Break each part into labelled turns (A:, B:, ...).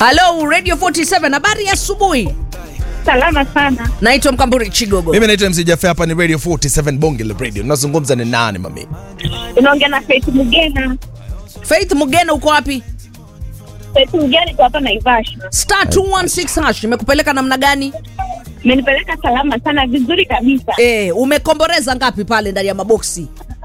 A: Halo Radio 47, habari ya asubuhi.
B: Salama sana.
A: Naitwa Mkamburi Chigogo.
C: Mimi naitwa MC Jaffe, hapa ni Radio 47 Bonge la Radio. Nazungumza ni nani mami?
B: Unaongea na Faith Mugena.
A: Faith Mugena, uko wapi?
B: Faith Mugena iko hapa Naivasha.
A: Star 216 hash imekupeleka namna gani?
B: Imenipeleka salama sana, vizuri kabisa.
A: Eh, umekomboreza ngapi pale ndani ya maboksi?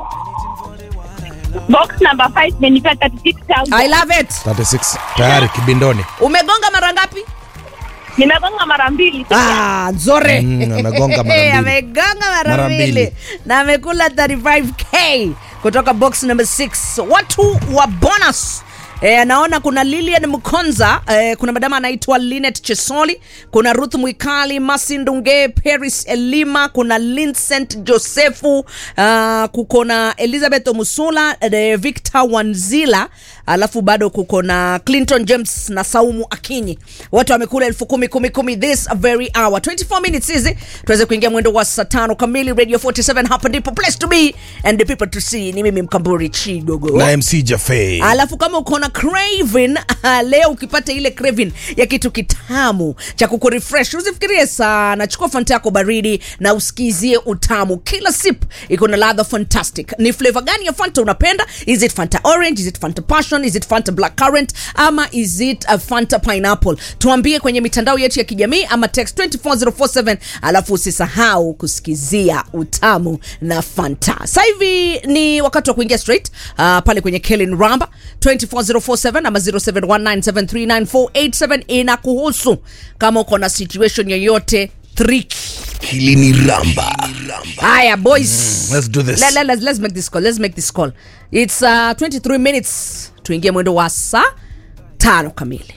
B: Box number 5 imenipea 36,000.
A: I love it.
C: 36 tayari kibindoni.
A: Umegonga mara ngapi?
B: Nimegonga mara mbili.
A: Ah, nzore.
C: Mm, amegonga mara mbili.
A: amegonga mara
C: Mara
A: mbili
C: mbili.
A: na amekula 35k kutoka box number 6 watu wa bonus E, naona kuna Lilian Mkonza e, kuna madama anaitwa Linet Chesoli, kuna Ruth Mwikali, Masi Ndunge, Paris Elima, kuna Vincent Josefu, uh, kuko na Elizabeth Omusula, e, Victor Wanzila, alafu bado kuko na Clinton James na Saumu Akinyi. Watu wamekula elfu kumi kumi kumi this very hour 24 minutes hizi tuweze kuingia mwendo wa saa tano kamili. Radio 47 hapa ndipo place to be and the people to see. Ni mimi Mkamburi Chigogo
C: Na MC Jaffe.
A: alafu kama uko na craving leo ukipata ile craving ya kitu kitamu cha kukurefresh usifikirie sana chukua fanta yako baridi na usikizie utamu kila sip iko na ladha fantastic ni flavor gani ya fanta unapenda is it fanta orange is it fanta passion is it fanta black currant ama is it a fanta pineapple tuambie kwenye mitandao yetu ya kijamii ama text 24047 alafu usisahau kusikizia utamu na fanta sasa hivi ni wakati wa kuingia straight uh, pale kwenye Kellen Ramba 24047 ama 0719739487 inakuhusu kama uko na situation yoyote tricky
C: Hili ni Ramba.
A: haya boys
C: Let's do this.
A: Let, let, let's, let's make this call let's make this call it's uh, 23 minutes tuingie mwendo wa saa tano kamili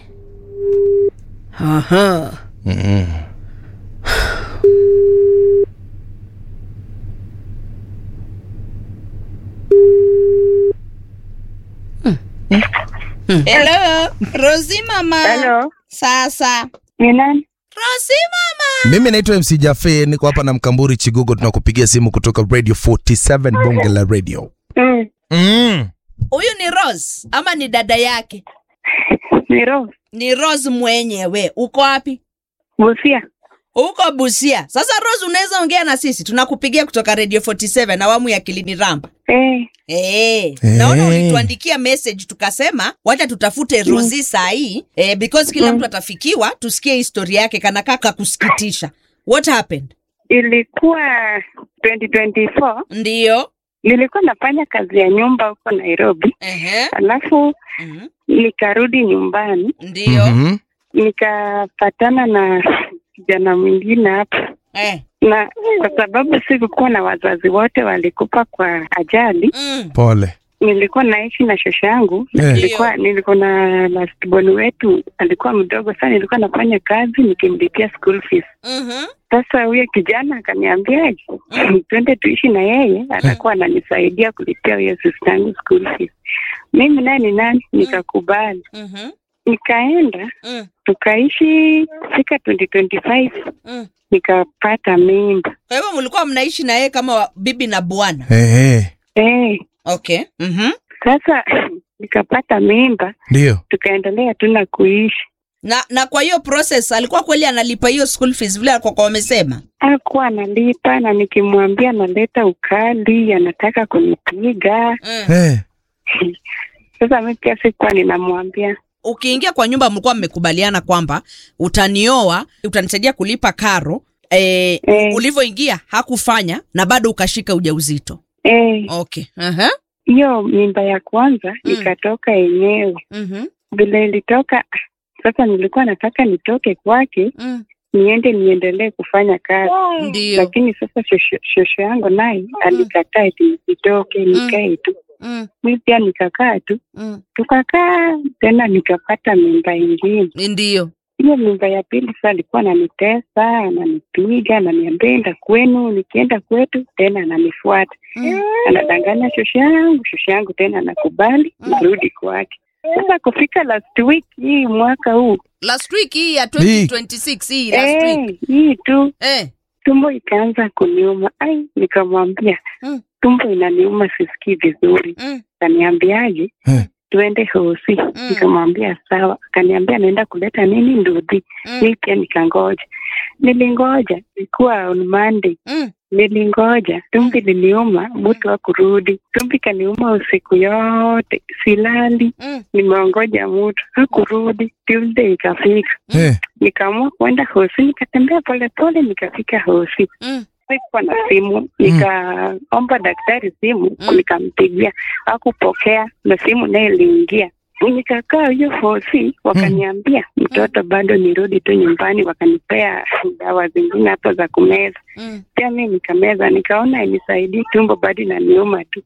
A: Aha.
D: Hello, Rosi mama.
B: Hello.
D: Sasa.
B: Ni nani?
D: Rosi mama.
C: Mimi naitwa MC Jaffe, niko hapa na Mkamburi Chigogo, tunakupigia simu kutoka Radio 47 Bonge la Radio.
B: Mm.
C: Mm.
D: Huyu ni Rose ama ni dada yake?
B: Ni Rose.
D: Ni Rose mwenyewe. Uko wapi?
B: Busia.
D: Uko Busia. Sasa Rose, unaweza ongea na sisi? Tunakupigia kutoka Radio 47 awamu ya Kilini Ramba.
B: Eh.
D: Eh,
C: Eh.
D: naona ulituandikia message tukasema wacha tutafute Rosi saa hii eh, because kila mtu atafikiwa tusikie historia yake kana kaka kusikitisha. What happened?
B: Ilikuwa 2024.
D: Ndio.
B: Nilikuwa nafanya kazi ya nyumba huko Nairobi.
D: Ehe.
B: Alafu
D: Mhm.
B: nikarudi nyumbani
D: Ndio.
C: Mhm.
B: nikapatana na kijana mwingine hapa
D: Eh.
B: na kwa sababu sikukuwa na wazazi wote walikufa kwa ajali,
D: Mm.
C: Pole.
B: nilikuwa naishi na shosho yangu na
C: Eh.
B: nilikuwa nilikuwa na lastborn wetu alikuwa mdogo sana, nilikuwa nafanya kazi nikimlipia school fees.
D: Mhm.
B: Sasa huyo kijana akaniambia twende tuishi na yeye, atakuwa ananisaidia kulipia huyo sister yangu school fees. Mimi naye ni nani, nikakubali,
D: Mhm.
B: nikaenda
D: Mm.
B: tukaishi fika 2025
D: Mm.
B: nikapata mimba
D: Kwa hivyo mlikuwa mnaishi na yeye kama wa- bibi na bwana.
C: Eh, eh.
B: eh.
D: Okay. Mhm.
B: Sasa nikapata mimba,
C: Ndio.
B: tukaendelea tu na kuishi.
D: Na na kwa hiyo process alikuwa kweli analipa hiyo school fees vile alikuwa wamesema.
B: Hakuwa analipa na nikimwambia analeta ukali, anataka kunipiga.
D: Mm.
C: Eh.
B: Sasa mi pia sikuwa ninamwambia
D: Ukiingia kwa nyumba mlikuwa mmekubaliana kwamba utanioa, utanisaidia kulipa karo. Eh,
B: Eh.
D: ulivyoingia hakufanya na bado ukashika ujauzito.
B: eh,
D: Okay. Aha.
B: hiyo mimba ya kwanza
D: Mm.
B: ikatoka yenyewe.
D: Mhm.
B: Vile ilitoka, sasa nilikuwa nataka nitoke kwake
D: Mm.
B: niende niendelee kufanya kazi
D: Ndio.
B: lakini sasa shosho- shosho yangu naye alikataa eti nisitoke nikae tu.
D: Mm.
B: Mi pia nikakaa tu,
D: Mm.
B: tukakaa tena, nikapata mimba ingine.
D: Ndio.
B: Hiyo mimba ya pili sasa alikuwa ananitesa, ananipiga, ananiambia enda kwenu. Nikienda kwetu tena ananifuata,
D: Mm.
B: anadanganya shosho yangu, shosho yangu tena anakubali nirudi kwake. Sasa kufika last week hii mwaka huu
D: Last week hii ya 2026 hii last week.
B: eh, hii tu
D: Eh.
B: tumbo ikaanza kuniuma. Ai, nikamwambia
D: Mm.
B: tumbo inaniuma, sisikii vizuri.
D: Mm.
B: Kaniambiaje?
C: Eh.
B: tuende hosi nikamwambia sawa akaniambia naenda kuleta nini ndudhi
D: Mm.
B: mi pia nikangoja nilingoja ilikuwa on monday
D: Mm.
B: nilingoja tumbi liniuma mtu wa kurudi tumbi kaniuma usiku yote silali
D: Mm.
B: nimeongoja mtu hakurudi tuesday ikafika
C: Eh,
B: nikaamua kuenda hosi nikatembea polepole nikafika hosi
D: Mm.
B: sikuwa na simu nikaomba daktari simu
D: Mm.
B: nikampigia akupokea na simu naye iliingia nikakaa hiyo hosi wakaniambia mtoto bado nirudi tu nyumbani wakanipea dawa zingine hapo za kumeza
D: Mm.
B: pia mi nikameza nikaona inisaidii tumbo bado inaniuma tu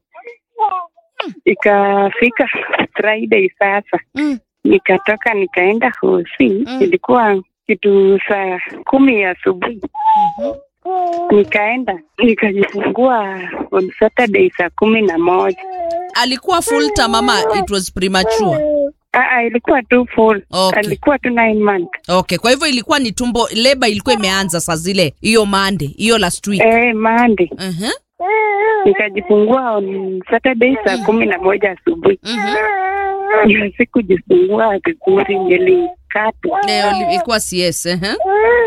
B: ikafika friday sasa
D: Mm.
B: nikatoka nikaenda hosi
D: Mm.
B: ilikuwa kitu saa kumi ya asubuhi nikaenda nikajifungua on saturday saa kumi na moja
D: alikuwa full term ama it was premature
B: Aa, ilikuwa tu full
D: Okay.
B: alikuwa tu nine month
D: okay kwa hivyo ilikuwa ni tumbo leba ilikuwa imeanza saa zile hiyo mande hiyo last week
B: eh, mande
D: Mhm.
B: nikajifungua on saturday saa kumi na moja asubuhi
D: Mhm.
B: na sikujifungua vizuri nilikatwa
D: Eh, oli- ilikuwa cs ehe.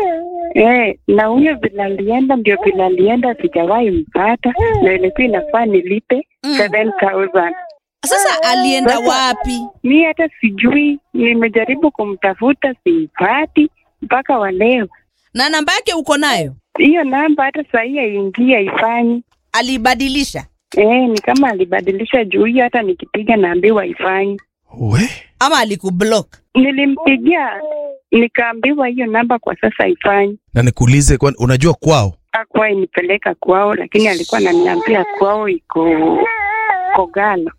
B: Eh, na huyo vile alienda ndio vile alienda sijawahi mpata na ilikuwa inafaa nilipe
D: Mm.
B: 7000
D: sasa alienda wapi
B: mi hata sijui nimejaribu kumtafuta simpati mpaka wa leo
D: na namba yake uko nayo
B: hiyo namba hata sahii haingii haifanyi
D: alibadilisha
B: eh, ni kama alibadilisha juu hiyo hata nikipiga naambiwa haifanyi
C: we
D: ama alikublock
B: nilimpigia nikaambiwa hiyo namba kwa sasa haifanyi
C: na nikuulize, kwani unajua kwao?
B: akuwa inipeleka kwao lakini alikuwa ananiambia kwao iko kogalo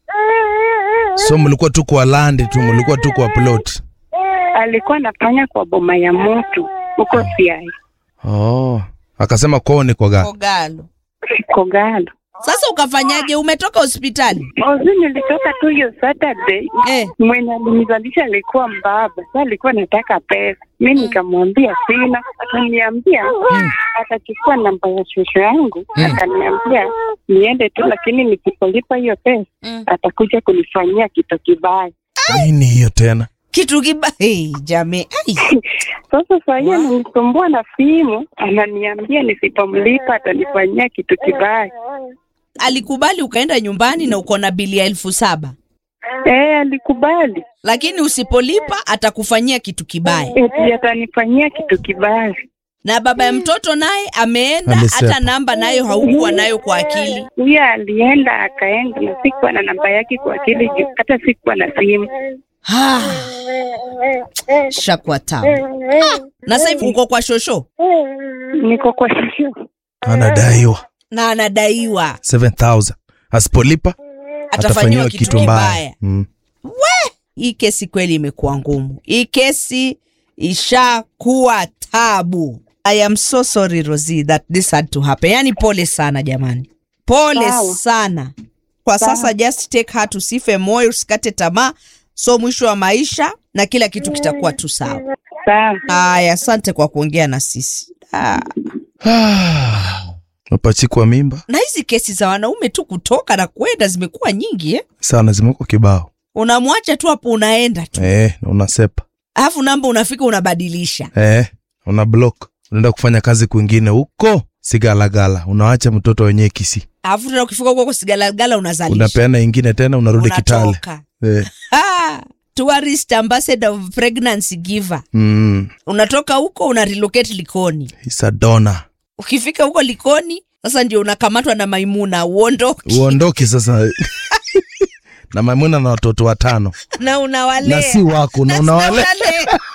C: So mlikuwa tu kwa land tu, mlikuwa tu kwa plot?
B: alikuwa anafanya kwa boma ya moto huko siai
C: Oh, akasema kwao ni kwa gani?
D: kogalo
B: kogalo
D: sasa ukafanyaje umetoka hospitali
B: ozi nilitoka tu hiyo saturday
D: eh.
B: mwenye alinizalisha alikuwa mbaba sa alikuwa nataka pesa mi nikamwambia sina akaniambia atachukua namba ya shosho yangu akaniambia niende tu lakini nikipolipa hiyo pesa
D: Mm.
B: atakuja kunifanyia kitu kibaya
C: Nini hiyo tena?
D: kitu kiba hey, jamii Ai.
B: sasa sahii ananisumbua na simu ananiambia nisipomlipa atanifanyia kitu kibaya
D: alikubali ukaenda nyumbani na uko na bili ya elfu saba
B: e, alikubali
D: lakini usipolipa atakufanyia kitu kibaya
B: eti atanifanyia kitu kibaya
D: na baba ya mtoto naye ameenda
C: Amesepa.
D: hata namba nayo haukuwa nayo kwa akili
B: huyo alienda akaenda na sikuwa na namba yake kwa akili juu hata sikuwa na simu
D: Ah, shakwa tamu na sasa hivi uko kwa shosho
B: niko kwa shosho
C: Anadaiwa
D: na anadaiwa
C: 7000 asipolipa
D: atafanyiwa kitu kibaya
C: Mm.
D: hii kesi kweli imekuwa ngumu hii kesi ishakuwa tabu i am so sorry rosi that this had to happen yani pole sana jamani pole
B: Sawa.
D: sana kwa sasa just take her tusife moyo usikate tamaa so mwisho wa maisha na kila kitu kitakuwa tu sawa
B: sawa
D: haya asante kwa kuongea na sisi ah.
C: Mapachikwa mimba
D: na hizi kesi za wanaume tu kutoka na kwenda zimekuwa nyingi eh?
C: sana, zimekuwa kibao
D: unamwacha tu hapo unaenda tu
C: eh, na unasepa
D: alafu namba unafika unabadilisha
C: eh, una block, unaenda kufanya kazi kwingine huko sigalagala, unawacha mtoto wenyewe kisi,
D: alafu tena ukifika huko sigalagala unazalisha
C: unapeana ingine tena, unarudi Kitale
D: unatoka
C: eh.
D: Ah, tourist ambassador of pregnancy giver
C: mm.
D: unatoka huko una relocate likoni
C: Isadona
D: ukifika huko likoni sasa ndio unakamatwa na maimuna uondoki
C: uondoki sasa na Maimuna na watoto watano
D: na unawalea
C: na si wako na
D: Na
C: unawale
D: unawalea.